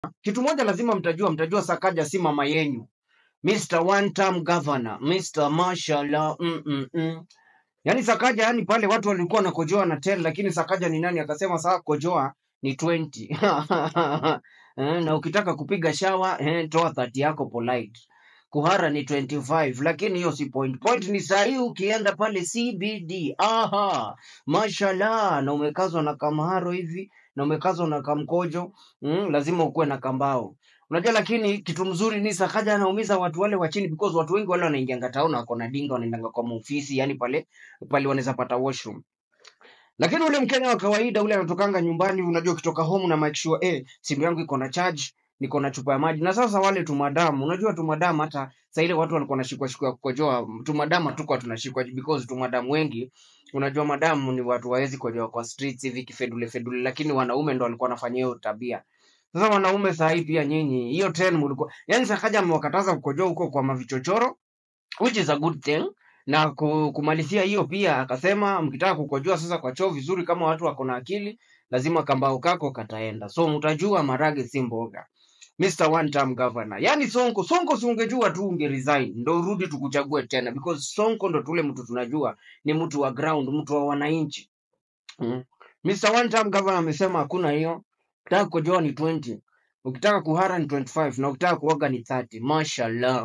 kitu moja lazima mtajua, mtajua Sakaja si mama yenyu. Mr. One Term Governor, Mr. Mashallah. Mm -mm -mm. Yaani Sakaja, yani pale watu walikuwa wanakojoa na 10 lakini Sakaja ni nani? Akasema saa kojoa ni 20. Eh, na ukitaka kupiga shawa eh, toa 30 yako polite. Kuhara ni 25 lakini hiyo si point. Point ni saa hii ukienda pale CBD. Aha, mashallah, na umekazwa na kamharo hivi na umekazwa na kamkojo mm, lazima ukuwe na kambao. Unajua, lakini kitu mzuri ni Sakaja anaumiza watu wale wa chini because watu wengi wale wanaingianga town wako na dinga wanaendanga kwa maofisi, yani pale pale wanaweza pata washroom. Lakini ule Mkenya wa kawaida ule anatokanga nyumbani, unajua ukitoka home na make sure eh, simu yangu iko na charge, niko na chupa ya maji. Na sasa wale tumadamu, unajua tumadamu, hata saa ile watu walikuwa wanashikwa shikwa kukojoa, tumadamu hatukuwa tunashikwa because tumadamu wengi, unajua madamu ni watu waezi kojoa kwa streets hivi kifedule fedule, lakini wanaume ndo walikuwa wanafanya hiyo tabia. Sasa wanaume saa hii pia nyinyi, hiyo trend mlikuwa, yani Sakaja amewakataza kukojoa huko kwa mavichochoro which is a good thing na ku- kumalizia hiyo pia akasema mkitaka kukojoa sasa kwa choo vizuri kama watu wako na akili lazima kambao kako kataenda so mtajua marage si mboga Mr. One Term Governor. Yaani Sonko, Sonko si ungejua tu unge resign ndo urudi tukuchague tena because Sonko ndo tule mtu tunajua ni mtu wa ground, mtu wa wananchi. Mm. Mr. One Term Governor amesema hakuna hiyo. Ukitaka kukojoa ni 20. Ukitaka kuhara ni 25 na ukitaka kuoga ni 30. Mashallah.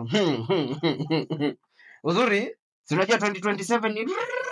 Uzuri, si unajua 2027 ni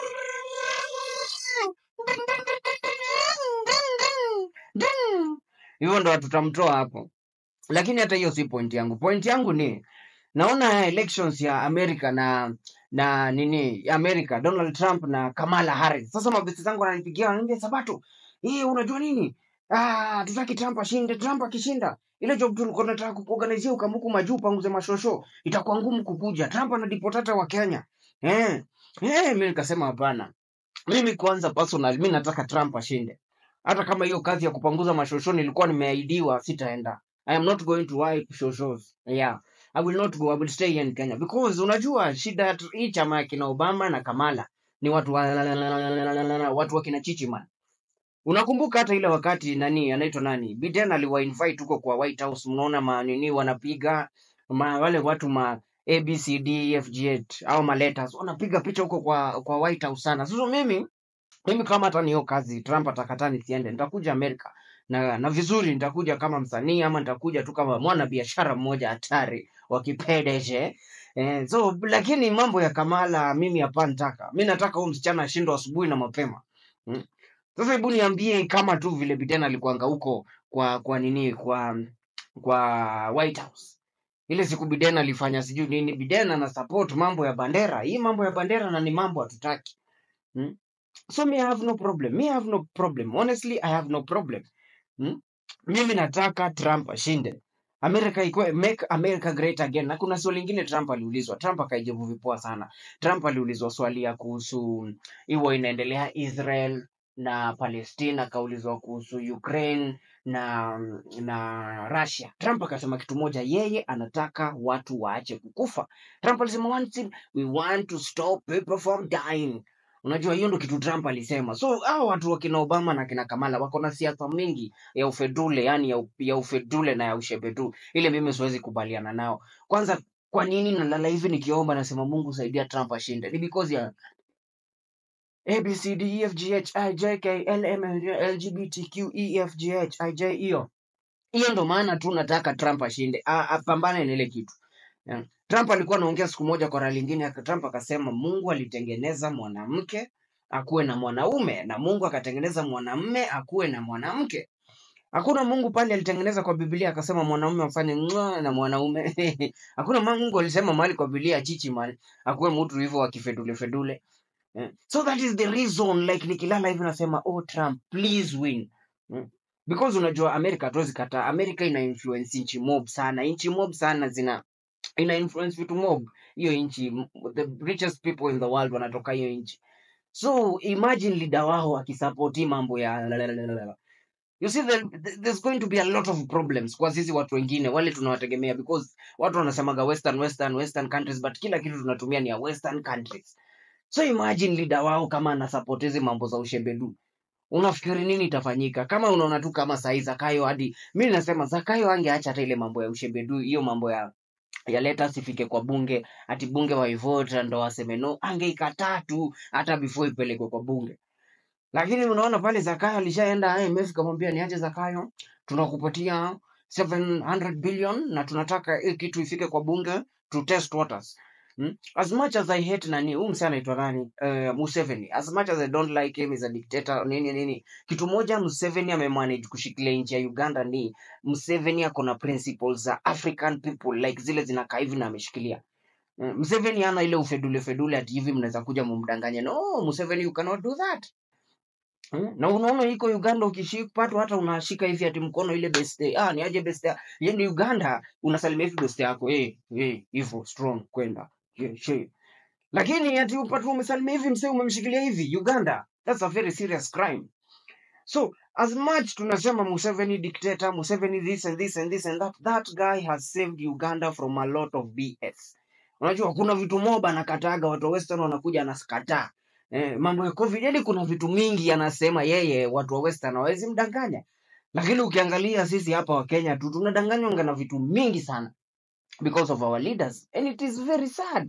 hivyo ndo tutamtoa hapo. Lakini hata hiyo si point yangu. Point yangu ni naona elections ya Amerika na na nini Amerika, Donald Trump na Kamala Harris. Sasa mabesti zangu wananipigia wananiambia, Sabato, hii unajua nini? Ah, tutaki Trump ashinde. Trump akishinda ile job tulikuwa tunataka kuorganizia ukamuku majuu panguze mashosho, itakuwa ngumu kukuja. Trump anadipotata wa Kenya. Eh, eh, mimi nikasema hapana. Mimi kwanza personal, mimi nataka Trump ashinde. Hata kama hiyo kazi ya kupanguza mashosho nilikuwa nimeahidiwa, sitaenda. I am not going to wipe shoshos. Yeah. I will not go. I will stay here in Kenya because unajua shida ya hii chama ya kina Obama na Kamala ni watu wa watu wa kina Chichiman. Unakumbuka hata ile wakati nani anaitwa nani Biden aliwa invite huko kwa White House, mnaona manini wanapiga ma, wale watu ma ABCD FG8 au ma letters wanapiga picha huko kwa kwa White House sana. Sasa mimi mimi kama hata niyo kazi Trump atakataa nisiende, nitakuja Amerika na na vizuri, nitakuja kama msanii ama nitakuja tu kama mwana biashara mmoja hatari wa kipedeje eh, so lakini mambo ya Kamala mimi hapa nitaka mimi nataka huyu msichana ashindwe asubuhi na mapema mm. Sasa hebu niambie kama tu vile Biden alikuanga huko kwa kwa nini kwa kwa White House ile siku Biden alifanya sijui nini, Biden ana support mambo ya bandera. Hii mambo ya bandera na ni mambo hatutaki mm. So me I have no problem. Me I have no problem. Honestly, I have no problem. Hmm? Mimi nataka Trump ashinde. America ikuwe make America great again. Na kuna swali lingine Trump aliulizwa. Trump akaijibu vipoa sana. Trump aliulizwa swali ya kuhusu hiyo inaendelea Israel na Palestina, akaulizwa kuhusu Ukraine na na Russia. Trump akasema kitu moja, yeye anataka watu waache kukufa. Trump alisema one thing, we want to stop people from dying. Unajua hiyo ndo kitu Trump alisema. So hao watu wa kina Obama na kina Kamala wako na siasa mingi ya ufedule, yani ya, u- ya ufedule na ya ushebedu. Ile mimi siwezi kubaliana nao. Kwanza, kwa nini nalala hivi nikiomba nasema Mungu saidia Trump ashinde? Ni because ya A B C D E F G H I J K L M N L G B T Q E F G H I J hiyo hiyo ndo maana tu nataka Trump ashinde, A- apambane na ile kitu. Yeah. Trump alikuwa anaongea siku moja kwa rali lingine, aka- Trump akasema Mungu alitengeneza mwanamke akuwe na mwanaume na Mungu akatengeneza mwanamume akuwe na mwanamke. Hakuna Mungu pale alitengeneza kwa Biblia akasema mwanaume afanye mwa na mwanaume. Hakuna Mungu alisema mahali kwa Biblia chichi man akuwe mtu hivyo wa kifedule fedule. Eh, So that is the reason like nikilala hivi nasema oh Trump please win. Mm. Because unajua Amerika hatuwezi kataa. Amerika ina influence nchi mob sana. Nchi mob sana zina ina influence vitu mob. Hiyo nchi m- the richest people in the world wanatoka hiyo nchi. So imagine leader wao akisupport hii mambo ya lalalala. You see the, the, there's going to be a lot of problems kwa sisi watu wengine wale tunawategemea because watu wanasemaga western western western countries but kila kitu tunatumia ni ya western countries. So imagine leader wao kama anasupport hizi mambo za ushebedu unafikiri nini itafanyika kama unaona tu kama sahii zakayo hadi mi nasema zakayo angeacha hata ile mambo ya ushebedu hiyo mambo ya ya leta sifike kwa bunge ati bunge waivota ndo waseme no angeikataa tu hata before ipelekwe kwa bunge lakini unaona pale Zakayo alishaenda IMF kamwambia niache Zakayo, tunakupatia 700 billion na tunataka hii kitu ifike kwa bunge to test waters. Hmm? As much as I hate nani, huyu msee anaitwa nani? Uh, Museveni. As much as I don't like him as a dictator nini nini. Kitu moja Museveni amemanage kushikilia nchi ya Uganda ni Museveni ako na principles za African people like zile zinakaa hivi na ameshikilia. Mm, Museveni hana ile ufedule fedule ati hivi mnaweza kuja mumdanganye. No, Museveni you cannot do that. Hmm? Na unaona iko Uganda ukishipatwa hata unashika hivi ati mkono ile beste. Ah, ni aje beste. Yaani Uganda unasalimia hivi beste yako. Eh, eh, hivyo strong kwenda. Yeah, she. Lakini ati upatwa umesalimia hivi msee umemshikilia hivi Uganda. That's a very serious crime. So as much tunasema Museveni dictator, Museveni this and this and this and that, that guy has saved Uganda from a lot of BS. Unajua kuna vitu moba anakataga, watu wa Western wanakuja anakataa. Eh, mambo ya COVID, yani kuna vitu mingi anasema yeye, watu wa Western hawezi mdanganya. Lakini ukiangalia sisi hapa wa Kenya tu tunadanganywa na vitu mingi sana because of our leaders and it is very sad.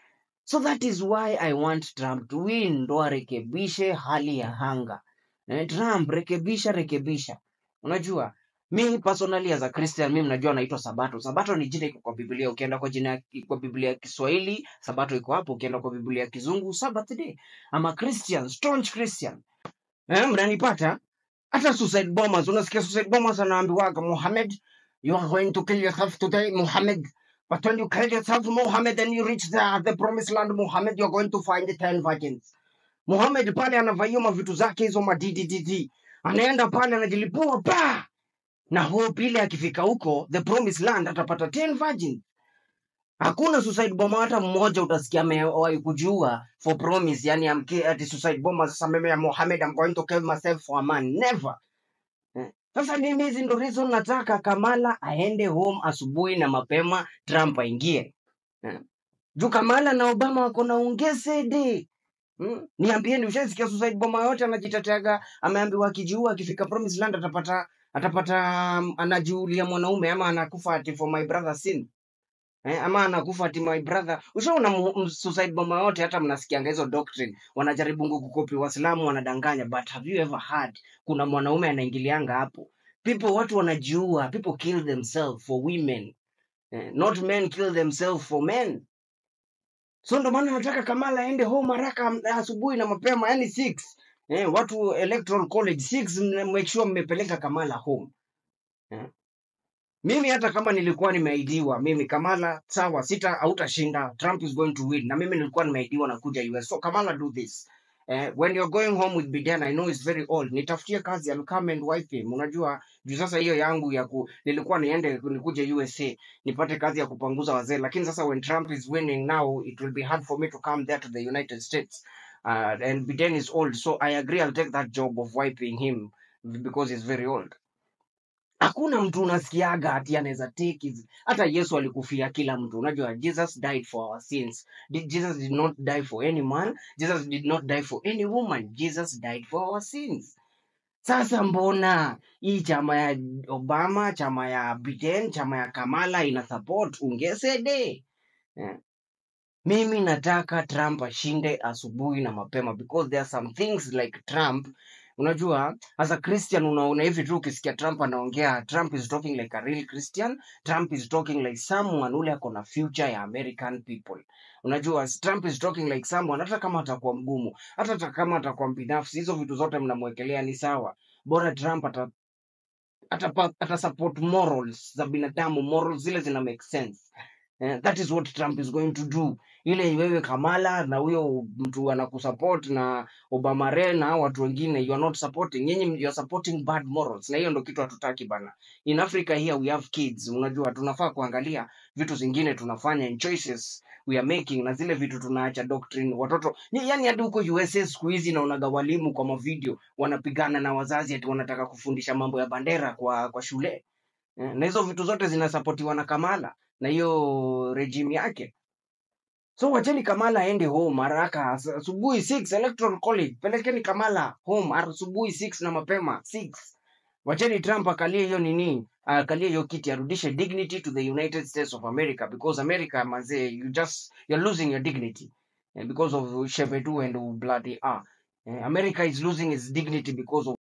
So that is why I want Trump to win, ndo arekebishe hali ya hanga. Eh, Trump rekebisha rekebisha. Unajua mi personally as a Christian mimi najua naitwa Sabato. Sabato ni jina iko kwa Biblia. Ukienda kwa jina kwa Biblia ya Kiswahili, Sabato iko hapo. Ukienda kwa Biblia ya Kizungu, Sabbath day. I'm a Christian, staunch Christian. Eh, mnanipata? Hata suicide bombers, unasikia suicide bombers anaambiwaga Muhammad, you are going to kill yourself today, Muhammad. But when you kill yourself, Muhammad, and you reach the, the promised land, Muhammad, you're going to find the ten virgins. Muhammad pale anavaia mavitu zake hizo maddd, anaenda pale anajilipua pa na hope ile akifika huko the promised land atapata 10 virgins. Hakuna suicide bomber hata mmoja utasikia amewahi kujua for promise, yani amke ati suicide bomber sasa mimi ya Muhammad I'm going to kill myself for a man. Never. Eh. Sasa mimi hizi ndo reason nataka Kamala aende home asubuhi na mapema, Trump aingie. Eh. Juu Kamala na Obama wako na ungesede. Hmm? Niambieni, ushasikia suicide bomber yote anajiteteaga, ameambiwa akijiua akifika promised land atapata atapata um, anajiulia mwanaume ama anakufa ati for my brother sin eh, ama anakufa ati my brother. Ushaona mu- m- suicide bomber yote, hata mnasikianga hizo doctrine, wanajaribu kukopi Waislamu, wanadanganya, but have you ever heard kuna mwanaume anaingilianga hapo? People, watu wanajiua, people kill themselves for women eh, not men kill themselves for men. So ndo maana nataka Kamala aende home haraka m- asubuhi na mapema, yani 6 eh, watu electoral college 6 mna- make sure mmepeleka Kamala home eh. Mimi hata kama nilikuwa nimeahidiwa mimi Kamala, sawa, sita hautashinda, Trump is going to win, na mimi nilikuwa nimeahidiwa na kuja US. So Kamala, do this eh, when you're going home with Biden, I know it's very old, nitafutie kazi, I'll come and wife him. Unajua juu sasa hiyo yangu ya ku, nilikuwa niende nikuje USA nipate kazi ya kupanguza wazee, lakini sasa when Trump is winning now, it will be hard for me to come there to the United States uh, and Biden is old, so I agree I'll take that job of wiping him because he's very old hakuna mtu unasikiaga ati anaweza take his... hata yesu alikufia kila mtu unajua jesus died for our sins Di- jesus did not die for any man jesus did not die for any woman jesus died for our sins sasa mbona hii chama ya obama chama ya biden chama ya kamala ina support ungesede eh? mimi nataka trump ashinde asubuhi na mapema because there are some things like trump unajua as a christian unaona hivi tu ukisikia trump anaongea trump is talking like a real christian trump is talking like someone ule ako na future ya american people unajua trump is talking like someone hata kama atakuwa mgumu hata hata kama atakuwa mbinafsi hizo vitu zote mnamwekelea ni sawa bora trump ata atapa- atasupport morals za binadamu morals zile zina make sense Eh, that is what Trump is going to do. Ile wewe Kamala na huyo mtu anakusupport na Obama Re na hao watu wengine you are not supporting. Nyinyi you are supporting bad morals. Na hiyo ndo kitu hatutaki bana. In Africa here we have kids. Unajua tunafaa kuangalia vitu zingine tunafanya and choices we are making na zile vitu tunaacha doctrine watoto. Ni, yani hadi huko USA siku hizi naonaga walimu kwa mavideo wanapigana na wazazi ati wanataka kufundisha mambo ya bandera kwa kwa shule. Eh, na hizo vitu zote zinasapotiwa na Kamala na hiyo regime yake. So wacheni Kamala aende home haraka as- asubuhi 6 electoral college. Pelekeni Kamala home asubuhi 6 na mapema 6. Wacheni Trump akalie hiyo nini, akalie hiyo kiti arudishe dignity to the United States of America because America manze you just you're losing your dignity eh, because of Shevedu and bloody ah. Eh, America is losing its dignity because of